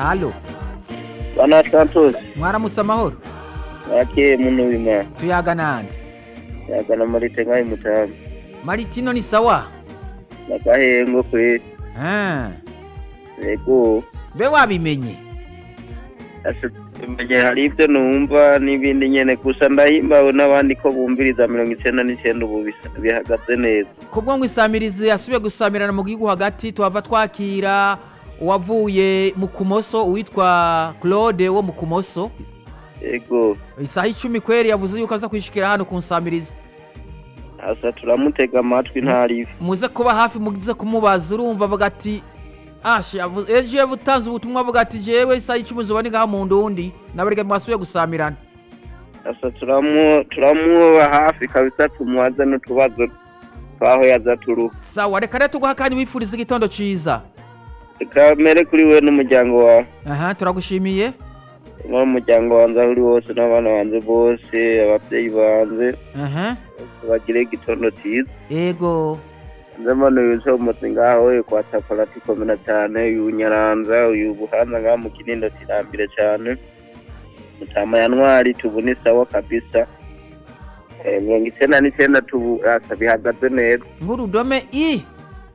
halo bana santos mwaramutse amahoro akeye muno w'imana tuyaga nande yagana marite nkayi mutamu maritino ni sawa nagahengo kwe Ah, yego mbe wabimenye menye hari ibyo numva n'ibindi nyene gusa ndahimbawe n'abandi ko bumviriza mirongo icenda n'icenda ubu bisa- bihagaze neza kubwo ngo isamirizi yasubiye gusamirana mu gihugu hagati tuhava twakira uwavuye mu kumoso uwitwa claude wo mu kumoso yego isaha icumi kweri yavuze yuko aza kwishikira hano ku nsamirizi asa turamutega amatwi ntarive muze kuba hafi muze kumubaza urumva avuga ati ashe yavuze- ejo iyo butanze ubutumwa avuga ati jewe isaha icumi zuba ni ngaha mu ndundi nabarega mwasubiye gusamirana asa turamu turamuba hafi kabisa tumubaze n'utubazo twaho yaza turuha sawa reka rero tuguha akanya wifuriza igitondo ciza reka mere kuri we n'umuryango wawe aha turagushimiye n'umuryango wanjye aho uri wose n'abana banjye bose ababyeyi banjye aha bagire igitondo cyiza ego nzamano yuzomotse ngaho uyu kwa taparati komera cyane uyu nyaranza uyu buhanza ngaho mu kinindo kirambire cyane mutama ya ntwari tubu ni sawa kabisa Eh, mirongo icyenda n'icyenda tubu asa bihagaze neza nk'urudome i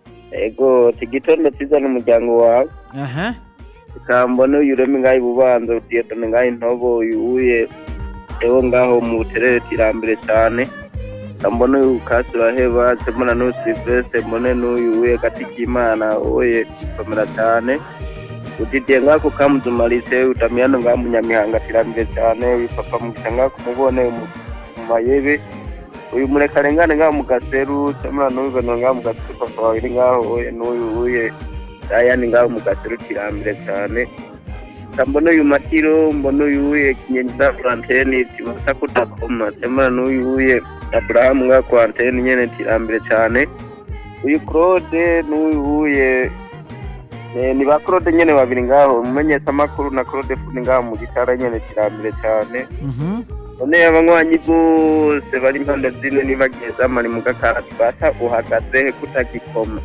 ego igitondo cyiza n'umuryango wawe aha ikambone uyu ureme ngaho ibubanza udiyedone ngaho intobo uyu uye ewo ngaho mu buterere tirambere cyane kambone uyu kasi uraheba semona n'uyu silvestre mbone n'uyu uye gati k'imana uye komera cyane udidiye ngaho ku kamuzumarise utamiyano ngaho mu nyamihanga tirambere cyane uyu papa mugisha ngaho kumubone mu mu mayebe uyu murekarengane ngaho mu gaseru semona n'uyu beno ngaho mu gaseru papa wawe iri ngaho uye n'uyu uye ayandi ngaho mu gaseru tirambere cyane mbona uyu matiro mbona uyu uye kinyenda kuranteni tibasa kutakoma semana n'uyu uye aburahamu nga kuranteni nyene tirambere cyane uyu claude n'uyu uye eh, ni ba claude nyene babiri ngaho umumenyesha amakuru na claude fundi ngaho mu gitara nyene tirambere cyane mhm none abanywanyi bose bari impande zine nibagiye zamani mu gakarati bata uhagaze he kutagikoma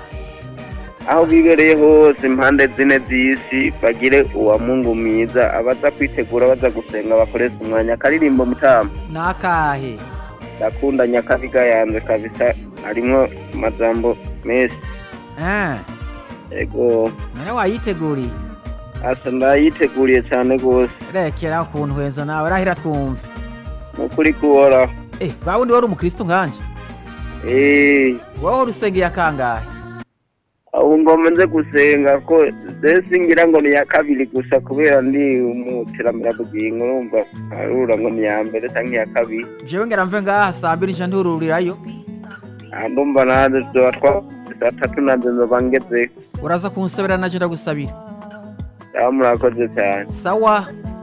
aho bibereye hose impande zine z'isi bagire uwa mungu mwiza abaza kwitegura baza gusenga bakoresha umwanya akaririmbo mutama nakahe ndakunda nyakabiga yanze kabisa harimwo amajambo menshi ah ego none wayiteguriye asa ndayiteguriye cyane rwose rekera ukuntu heza nawe rahira twumve nukuri kuhoraho eh bawundi wari umukristo nkanje eee wowe urusengeye akangahe ubu ngoma nze gusenga ko mbese ngira ngo ni iya kabiri gusa kubera ndi umuteramberabugingo urumva arura ngo ni iya mbere cyangwa iya kabiri jewe ngera mve ngaha saa mbiri nja ntururirayo Ah, ndumva nanjye tuba twa saa tatu nanjye nzoba ngeze uraza kunsabira naje ndagusabira aho murakoze cyane sawa